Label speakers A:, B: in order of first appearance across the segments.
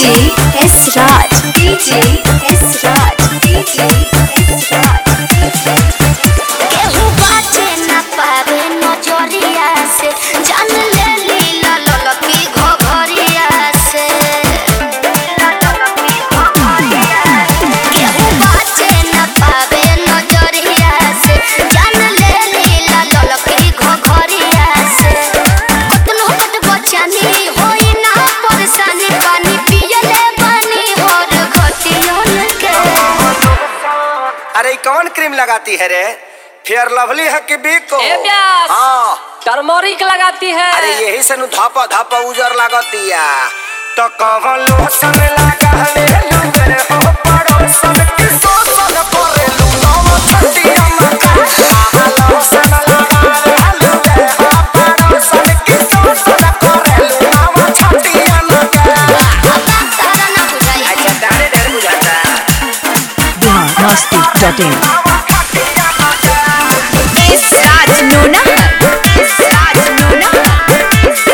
A: DJ S Raj. DJ S Raj. DJ S Raj.
B: केहू बाटे ना पावे नजरिया से जान ले लीला ललकी घघरिया से केहू बाटे ना पावे नजरिया से जान ले लीला ललकी घघरिया से कतनो कट बचानी होई ना परेशानी पानी पियले बानी हर घटियन के
C: अरे ई कौन क्रीम लगाती है रे फेयर लवली है कि बिको
D: ए व्यास।
C: हाँ
D: टर्मोरिक लगाती है
C: अरे यही से नु धापा धापा उजर लागतिया तो कवन लोशन लगा ले लुगरे हो पड़ोसन के सोसन करे लू नवा छतिया मका आहा लोशन लगा ले लुगरे हो पड़ोसन के सोसन करे लू नवा छतिया मका
B: तारा ना बुझाई
C: अच्छा तारे डर बुझाता
E: biharmasti.in
A: S Raj Nona. S Raj Nona.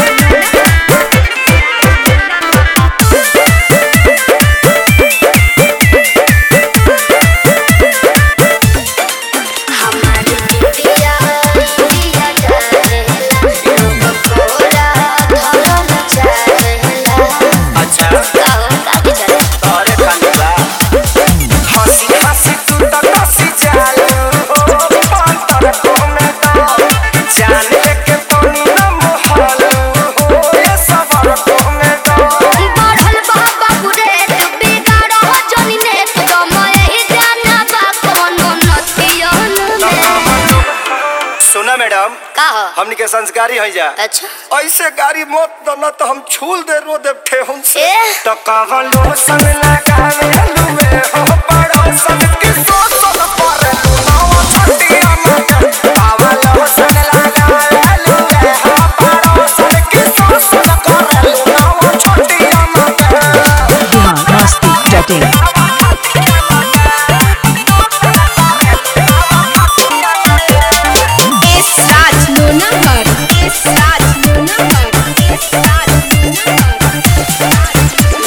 B: हमारी बिटिया बिटिया जाएला लोग कोरा धरल जाएला
C: अच्छा
B: काहो का बिचारा
C: अरे कांदा हंसी हंसी तू तो हंसी चालू हो अंतर को में तो जान लेके पानी न मोहालू हो ये सबर को में तो
B: बढ़ल बाबा गुरे तू बिगाड़ हो जनी ने तो मैं ही जाना बा कोनो नतियन में
C: सुना मैडम
B: का हो
C: हमनी के संस्कारी हो जा
B: अच्छा
C: ऐसे गाड़ी मत दो न तो हम छूल दे रो दे ठेहुन से
B: ए?
C: तो कवन लोशन लगावे लुए हो पड़ोसन के सोसन पर लुनावा छटिया मत कवन लोशन लगावे लुए हो पड़ोसन के सोसन पर लुनावा छटिया मत
E: biharmasti.in
A: S Raj Nona. S Raj Nona. S Raj Nona.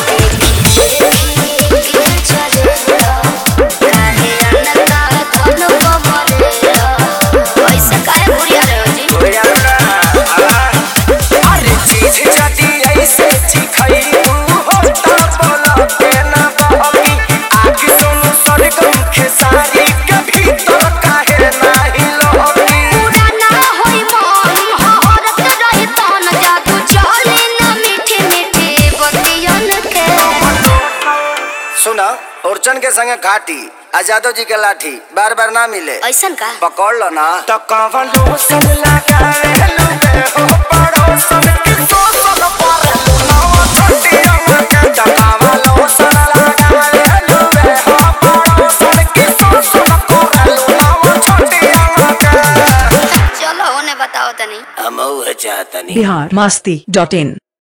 C: अरे चीज जदी ऐसे चिखई हो तो बोला के ना बहकी आग सुन सरगम खेसारी के भीतर काहे नाही लहकी सुना ओरचन के संगे घाटी आ जादव जी के लाठी बार बार ना मिले
B: ऐसन का
C: पकड़ लो ना तो कवन लोसन लगावे लुगे हो पड़ोसन के सोसन पर लुनावा छटिया मके तो कवन लोसन लगावे लुगे हो पड़ोसन के सोसन पर लुनावा छटिया मके
B: चलो होने बताओ तनी
C: हम चाहतनी
E: biharmasti.in